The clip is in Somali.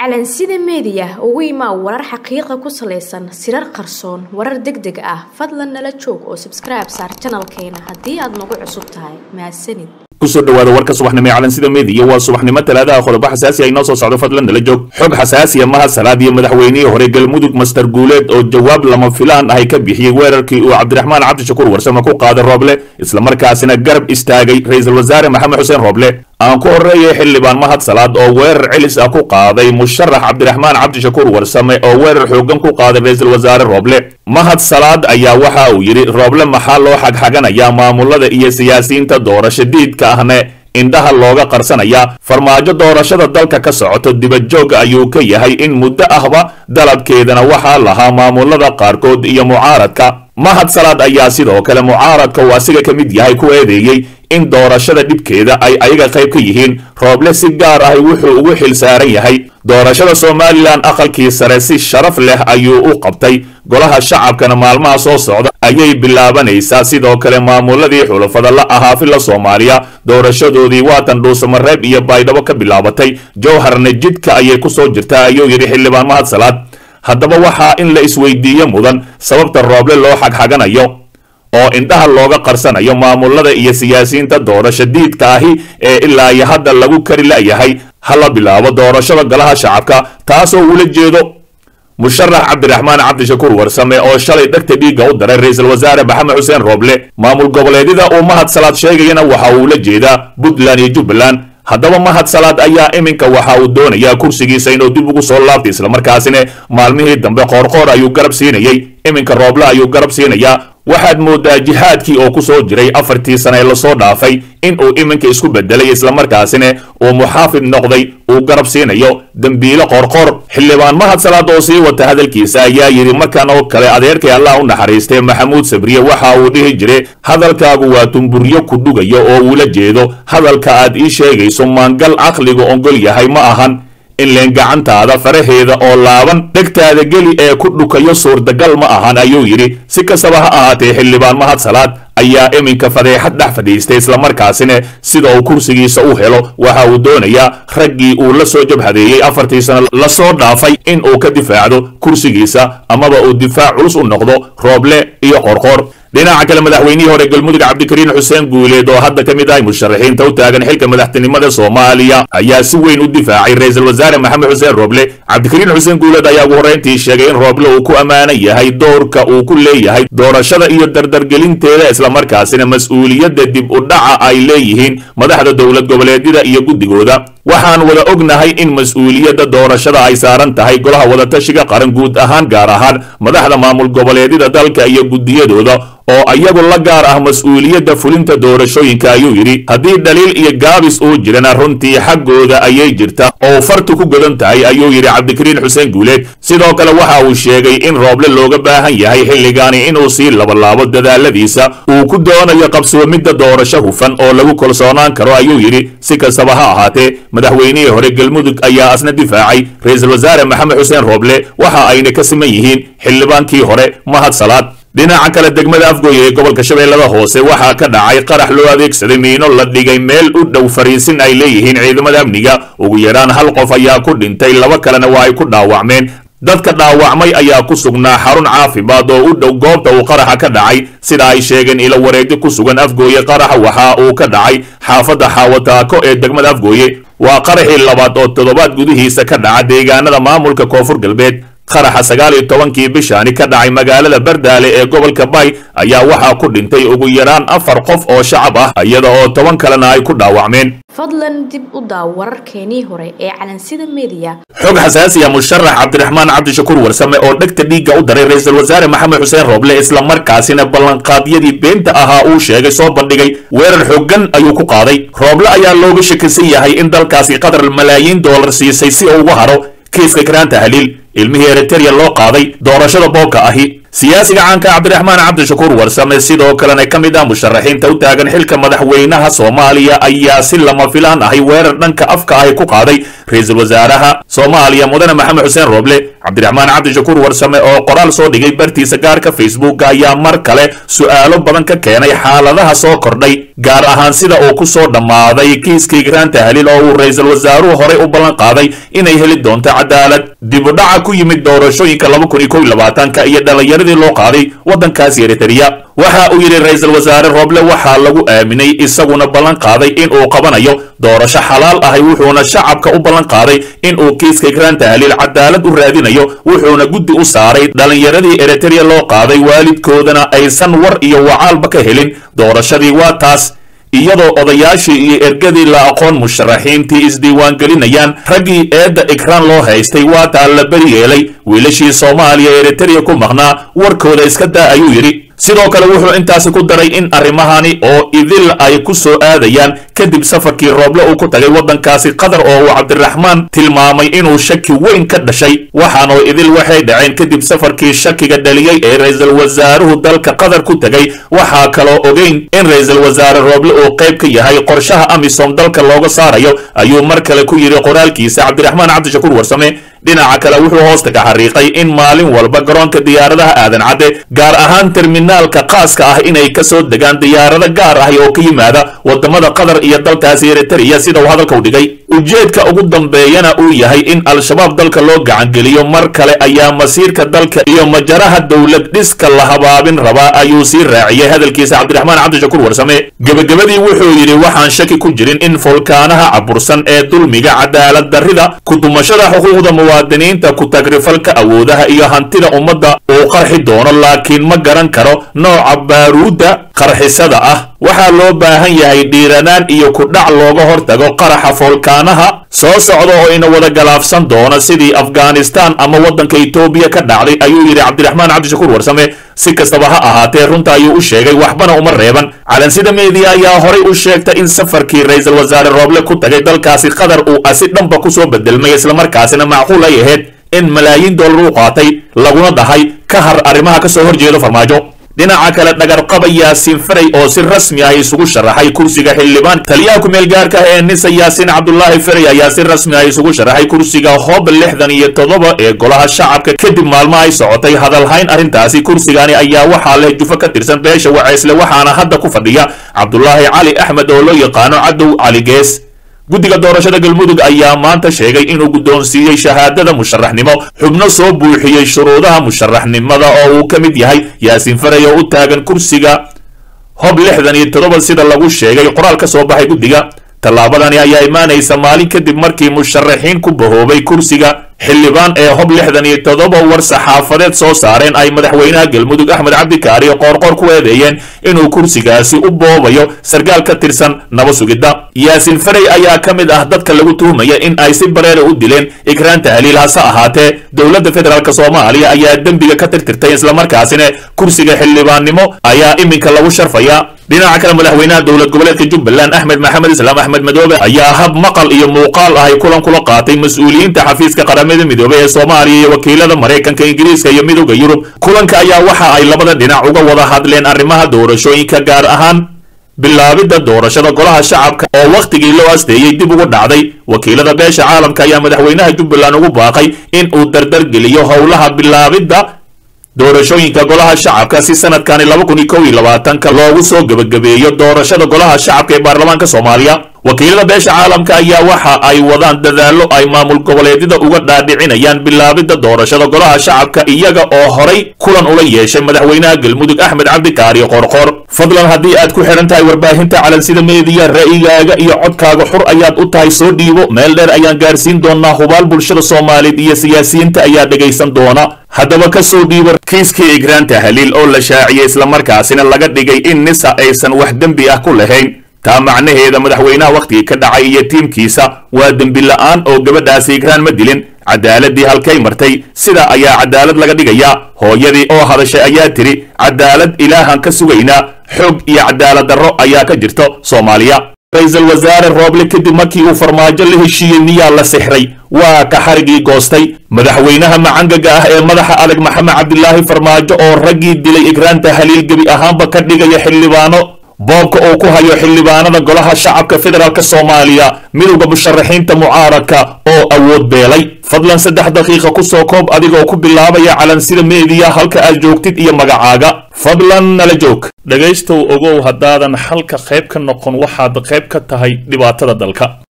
calansida meediya ugu imaa warar xaqiiqa ku salaysan sirar qarsoon warar deg deg ah fadlan nala joog oo sabskribe saar janalkeena haddii aad nagu cusub tahay mahadsanid kusoo dhawaada warka subaxnimo ee calansida meediya waa subaxnimo talaadaha qodobo xasaasi ah inoo soo socdo fadlan nala joog xog xasaasiya mahad salaad iyo madaxweynihii hore galmudug master guuleed oo jawaab lama filaan ahay ka bixiyey weerarkii uu cabdiraxmaan cabdishakuur warsame ku qaaday rooble islamarkaasina garab istaagay ra-iisul wasaare maxamed xuseen rooble aan ku horreeyay xildhibaan mahad salaad oo weerar celis ah ku qaaday musharax cabdiraxmaan cabdishakuur warsame oo weerar xoogan ku qaaday ra-iisul wasaare rooble mahad salaad ayaa waxa uu yidhi rooble maxaa loo xagxaganayaa maamulada iyo siyaasiyiinta doorasho diidka ahne indhaha looga qarsanayaa farmaajo doorashada dalka ka socoto dibadjoog ayuu ka yahay in muddo ahba dalabkeedana waxaa lahaa maamulada qaarkood iyo mucaaradka mahad salaad ayaa sidoo kale mucaaradka uu asiga ka mid yahay ku eedeeyey in doorashada dhibkeeda ay ayaga qayb ka yihiin rooble si gaar ah wuxuu ugu xil saaran yahay doorashada somalilan aqalkii sare si sharaf leh ayuu u qabtay golaha shacabkana maalmaha soo socda ayay bilaabanaysaa sidoo kale maamuladii xulafada la ahaa filla soomaaliya doorashadoodii waatan dhuusamareeb iyo baydhabo ka bilaabatay jowharna jidka ayay ku soo jirtaa ayuu yidhi xildhibaan mahad salaad haddaba waxaa in la isweydiiyo mudan sababta rooble loo xagxaganayo oo indhaha looga qarsanayo maamulada iyo siyaasiyiinta doorasho diidka ahi ee ilaa iyo hadda lagu kari la'yahay ha la bilaabo doorashada golaha shacabka taasoo ula jeedo musharax cabdiraxmaan cabdishakuur warsame oo shalay dhegta dhiigga u daray ra-iisul wasaare maxamed xuseen rooble maamul goboleedyada uu mahad salaad sheegayana waxa uu la jeedaa puntland iyo jubbaland haddaba mahad salaad ayaa iminka waxa uu doonayaa kursigiisa inuu dib ugu soo laabtay islamarkaasina maalmihii dambe qoorqoor ayuu garab siinayey iminka rooble ayuu garab siinayaa waxaad moodaa jihaadkii oo ku soo jiray afartii sane ee lasoo dhaafay in uu iminka isku bedelay islamarkaasina uu muxaafid noqday uu garab siinayo dembiile qorqor xildhibaan mahad salaad oo sii wata hadalkiisa ayaa yidhi markan oo kale adeerkay allah u naxariistay maxamuud sabriye waxa uu dhihi jiray hadalkaagu waa tumburyo ku dhugayo oo uula jeedo hadalka aad ii sheegayso maangal caqligu ongol yahay ma ahan in leen gacantaada faraheeda oo laaban dhegtaada geli ee ku dhukayo suurtagal ma ahan ayuu yidhi si kastaba ha ahaatee xildhibaan mahad salaad ayaa iminka fadeexad dhex fadhiistay islamarkaasina sida uu kursigiisa u helo waxa uu doonayaa raggii uu la soo jabhadeeyey afartii sano lasoo dhaafay in uu ka difaacdo kursigiisa amaba uu difaac culus u noqdo rooble iyo qorqor dhinaca kale madaxweynihii hore galmudug cabdikariin xuseen guuleed oo hadda ka mid ahay musharaxiinta u taagan xilka madaxtinimada soomaaliya ayaa si weyn u difaacay ra-iisul wasaare maxamed xuseen rooble cabdikariin xuseen guuleed ayaa ugu horreyntii sheegay in rooble uu ku ammaanan yahay doorka uu ku leeyahay doorashada iyo dardargelinteeda islamarkaasina mas-uuliyadda dib u dhaca ay leeyihiin madaxda dowlad goboleedyada iyo guddigooda waxaan wada ognahay in mas-uuliyadda doorashada ay saaran tahay golaha wadatashiga qaran guud ahaan gaar ahaan madaxda maamul goboleedyada dalka iyo guddiyadooda oo ayagu la gaar ah mas-uuliyadda fulinta doorashooyinka ayuu yidhi haddii dhaliil iyo gaabis uu jirana runtii xaggooda ayay jirta oo fartu ku godan tahay ayuu yidhi cabdikariin xuseen guuleed sidoo kale waxa uu sheegay in rooble looga baahan yahay xilligaani inuu sii labalaabo dadaaladiisa uu ku doonayo qabsoomidda doorasho hufan oo lagu kalsoonaan karo ayuu yidhi si kastaba ha ahaatee madaxweynihii hore galmudug ayaa asna difaacay ra-iisul wasaare maxamed xuseen rooble waxa ayna ka siman yihiin xildhibaankii hore mahad salaad dhinaca kale degmada afgooye ee gobolka shabeellada hoose waxaa ka dhacay qarax loo adeegsaday miino la dhigay meel u dhow fariisin ay leeyihiin ciidamada amniga ugu yaraan hal qof ayaa ku dhintay laba kalena waa ay ku dhaawacmeen dadka dhaawacmay ayaa ku sugnaa xarun caafimaad oo u dhow goobta uu qaraxa ka dhacay sida ay sheegeen ilo wareegyo ku sugan afgooye qaraxa waxa uu ka dhacay xaafadda xaawataako ee degmada afgooye waa qaraxii labaad oo toddobaad gudihiisa ka dhaca deegaanada maamulka koonfur galbeed qaraxa sagaal iyo tobankii bishaani ka dhacay magaalada bardaale ee gobolka bay ayaa waxaa ku dhintay ugu yaraan afar qof oo shacab ah iyada oo toban kalena ay ku dhaawacmeen fadlan dib u daaw wararkeenii hore ee calansida meediya xog xasaasiya musharax cabdiraxmaan cabdishakuur warsame oo dhegta dhiigga u daray ra-iisul wasaare maxamed xuseen rooble islamarkaasina ballanqaadyadii beenta ahaa uu sheegay soo bandhigay weerar xoogan ayuu ku qaaday rooble ayaa looga shakisan yahay in dalkaasi qatar malaayiin doolar siisay si uu uga haro kiiska karaanta haliil ilmihii eritereya loo qaaday doorashada boobka ahi siyaasiga caanka cabdiraxmaan cabdishakuur warsame sidoo kalena ka mid ah musharaxiinta u taagan xilka madaxweynaha soomaaliya ayaa si lama filaan ahay weerar dhanka afka ahi ku qaaday ra-iisul wasaaraha soomaaliya mudane maxamed xuseen rooble cabdiraxmaan cabdishakuur warsame oo qoraal soo dhigay bartiisa gaarka facebooka ayaa mar kale su'aalo badan ka keenay xaaladaha soo kordhay gaar ahaan sida uu ku soo dhammaaday kiiska igraan tahliil oo uu ra-iisul wasaaruhu horey u ballan qaaday inay heli doonto cadaalad dibudhaca ku yimid doorashooyinka laba kun iyo kow iyo labaatanka iyo dhallinyaradii loo qaaday waddankaasi eritrea waxa uu yidhi ra-iisul wasaare rooble waxaa lagu aaminay isaguna ballan qaaday in uu qabanayo doorasho xalaal ahay wuxuuna shacabka u ballan qaaday in uu kiiska igraan tahliil cadaalad u raadinayo wuxuuna guddi u saaray dhallinyaradii eritrea loo qaaday waalidkoodana aysan war iyo wacaalba ka helin doorashadii waa taas iyadoo odayaashii iyo ergadii la aqoon musharaxiintii isdiiwaangelinayaan raggii eedda igraan loo haystay waa taa la beri yeelay wiilashii soomaaliya eritrea ku maqnaa warkooda iska daa ayuu yidhi sidoo kale wuxuu intaasi ku daray in arrimahani oo idil ay ku soo aadayaan kadib safarkii rooble uu ku tagay waddankaasi qatar oo uu cabdiraxmaan tilmaamay inuu shaki weyn ka dhashay waxaanoo idil waxay dhaceen kadib safarkii shakiga dhaliyey ee ra-iisul wasaaruhu dalka qatar ku tegay waxaa kaloo ogeyn in ra-iisul wasaare rooble uu qayb ka yahay qorshaha amisom dalka looga saarayo ayuu mar kale ku yidhi qoraalkiisa cabdiraxmaan cabdishakuur warsame dhinaca kale wuxuu hoosta ka xariiqay in maalin walba garoonka diyaaradaha aadan cadde gaar ahaan terminaalka khaaska ah inay ka soo degaan diyaarado gaar ah oo ka yimaada wadamada qatar iyo dalkaasi eritrea sida uu hadalka u dhigay ujeedka ugu dambeeyana uu yahay in al-shabaab dalka loo gacangeliyo mar kale ayaa masiirka dalka iyo majaraha dowlad dhiska la habaabin rabaa ayuu sii raaciyey hadalkiisa cabdiraxmaan cabdishakuur warsame gebagabadii wuxuu yidhi waxaan shaki ku jirin in fulkaanaha cabursan ee dulmiga cadaalad darrida kudumashada xuquuqda muwaadiniinta ku-tagrifalka awoodaha iyo hantida ummadda uu qarxi doono laakiin ma garan karo nooca baaruudda qarxisada ah waxaa loo baahan yahay dhiiranaan iyo kudhac looga hortago qaraxa foolkaanaha soo socda oo ina wada galaafsan doona sidii afghanistan ama waddanka etoobiya ka dhacday ayuu yidhi cabdiraxmaan cabdishakuur warsame si kastaba ha ahaatee runta ayuu u sheegay waxbana uma reeban calansida meediya ayaa horay u sheegtay in safarkii ra-iisul wasaare rooble ku tagay dalkaasi qatar uu asi dhanba kusoo bedelmay islamarkaasina macquul ay ahayd in malaayiin dollar u qaatay laguna dhahay ka har arrimaha ka soo horjeedo farmaajo dhinaca kale dhagarqaba yaasiin faray oo si rasmi ah isugu sharaxay kursiga xildhibaan taliyaha ku-meel gaarka ah ee nisa yaasiin cabdulaahi faray ayaa si rasmi ah isugu sharaxay kursiga hob lixdan iyo toddoba ee golaha shacabka kadib maalmo ay socotay hadalhayn arrintaasi kursigani ayaa waxaa leh jufo ka tirsan beesha waceysle waxaana hadda ku fadhiya cabdulaahi cali axmed oo loo yaqaano cadow cali gees guddiga doorashada galmudug ayaa maanta sheegay inuu guddoonsiiyey shahaadada musharaxnimo xubno soo buuxiyey shuruudaha musharaxnimada oo uu ka mid yahay yaasiin faray oo u taagan kursiga hob lixdan iyo toddoba sida lagu sheegay qoraal ka soo baxay guddiga tallaabadani ayaa imaanaysa maalin kadib markii musharaxiin ku bahoobay kursiga xildhibaan ee hob lixdan iyo toddoba war saxaafadeed soo saareen ay madaxweynaha galmudug axmed cabdikaari qoorqoor ku eedeeyeen inuu kursigaasi u boobayo sarkaal ka tirsan naba sugidda yaasiin faray ayaa ka mid ah dadka lagu tuhmaya in ay si bareera u dileen ikraan tahliil hase ahaatee dowladda federaalk soomaaliya ayaa dembiga ka tirtirtay islamarkaasina kursiga xildhibaannimo ayaa iminka lagu sharfaya dhinaca kale madaxweynaha dowlad goboleedka jubbaland axmed maxamed islaam axmed madoobe ayaa hab maqal iyo muuqaal ahay kulan kula qaatay mas-uuliyiinta xafiiska qaramada midoobey ee soomaaliya iyo wakiilada maraykanka ingiriiska iyo midooda yurub kulanka ayaa waxa ay labada dhinac uga wada hadleen arrimaha doorashooyinka gaar ahaan bilaabidda doorashada golaha shacabka oo wakhtigii loo asteeyey dib ugu dhacday wakiilada beesha caalamka ayaa madaxweynaha jubbaland ugu baaqay in uu dardargeliyo howlaha bilaabidda doorashooyinka golaha shacabka si sanadkani laba kun iyo kow iyo labaatanka loogu soo gebagabeeyo doorashada golaha shacabka ee baarlamaanka soomaaliya wakiilada beesha caalamka ayaa waxa ay wadaan dadaallo ay maamul goboleedyada uga dhaadhicinayaan bilaabidda doorashada golaha shacabka iyaga oo horay kulan ula yeeshay madaxweynaha galmudug axmed cabdikaari qorqor fadlan haddii aad ku xidhan tahay warbaahinta calansida meediya ra'yigaaga iyo codkaaga xur ayaad u tahay soo dhiibo meel dheer ayaan gaarsiin doonaa hubaal bulshada soomaaliyeed iyo siyaasiyiinta ayaa dhegaysan doona haddaba ka soo dhiibo kiiskii igraan tahliil oo la shaaciyey islamarkaasina laga dhigay in nisa aysan wax dembi ah ku lahayn taa macnaheeda madaxweynaha wakhtigii ka dhacay iyo tiimkiisa waa dembi la'aan oo gabadhaasi igraan ma dilin cadaaladii halkay martay sidaa ayaa cadaalad laga dhigayaa hooyadii oo hadashay ayaa tidhi cadaalad ilaahan ka sugaynaa xoog iyo cadaalad darro ayaa ka jirto soomaaliya ra-iisul wasaare rooble kadib markii uu farmaajo la heshiiyey miyaa la sixray waa ka xarigii goostay madaxweynaha macangaga ah ee madaxa adag maxamed cabdilaahi farmaajo oo raggii dilay igraanta haliil gebi ahaanba ka dhigaya xildhibaano boobka uu ku hayo xildhibaanada golaha shacabka federaalk soomaaliya midowda musharaxiinta mucaaradka oo awood beelay fadlan saddex daqiiqa kusoo koob adigoo ku bilaabaya calansida meediya halka aad joogtid iyo magacaaga fadlan nala joog dhegaystow ogow haddaadan xalka qayb ka noqon waxaad qayb ka tahay dhibaatada dalka